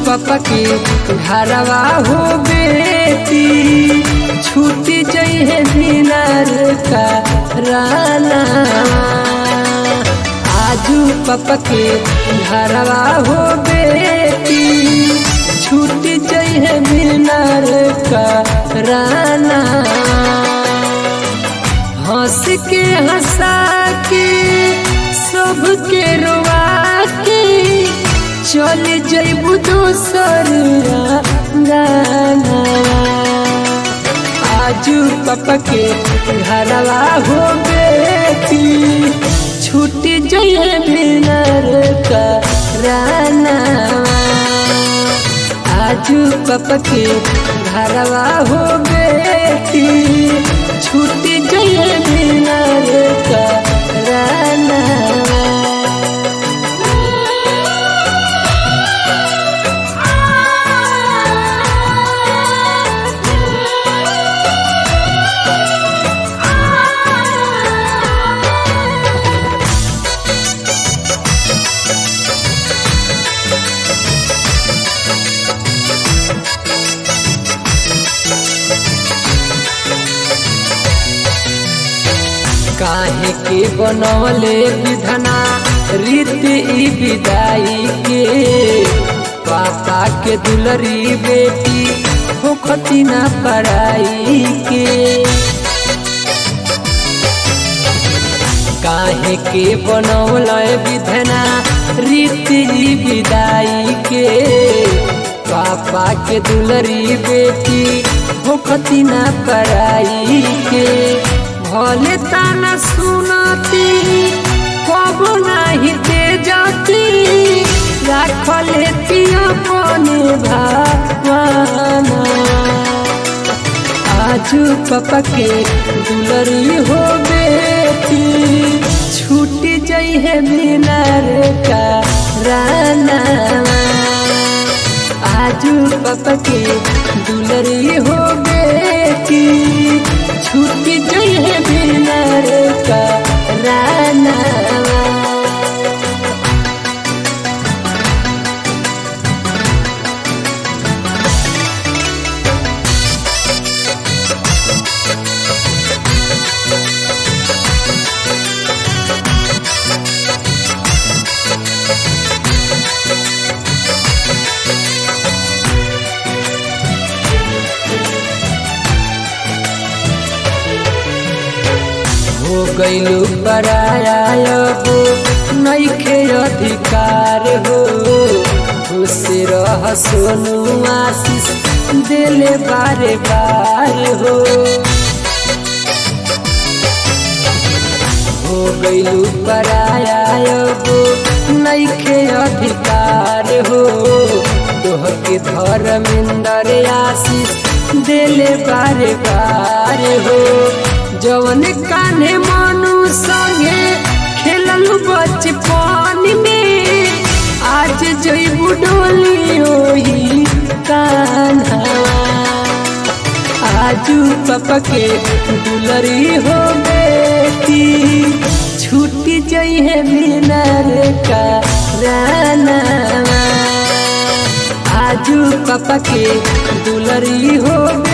पापा के घरवा हो बेटी छूटी जइहे दिनार का राना आजू पापा के घरवा हो बेटी छूटी जइहे दिनार का राना हंस के हंसा के सबके रोवा के चल जैबू दोसर गाना आजू पापा के घरवा हो बेटी छूट जइए बिनर का राना आजू पापा के घरवा हो बेटी छूट जइए बिनर का राना काहे के बनवले विधना रीति ई विदाई के पापा के दुलरी बेटी होखती ना पढ़ाई के काहे के बनवल विधना रीति ई विदाई के पापा के दुलरी बेटी होखती ना पढ़ाई के भले ताना सुनती कब नहीं दे जाती राख लेती अपने भावना आजू पापा के दुलरी हो बेटी छूट जई है बिनार का राना आजू पापा के दुलरी हो बेटी छूट जई है बिनार का राना हो गईलू परायाबो नईखे अधिकार हो खुश रह सोनू आशीष दिले बारे बार हो हो गईलू परायाबो नईखे अधिकार हो तोह के धर्मेंद्र आशीष दिले बारे बार हो जवन कान्हे मनु संगे खेलल बचपन में आज जईबू डोली ओही कान्हा आजू पापा के दुलरी हो बेटी छूटी जई है बिनार का राना आजू पापा के दुलरी हो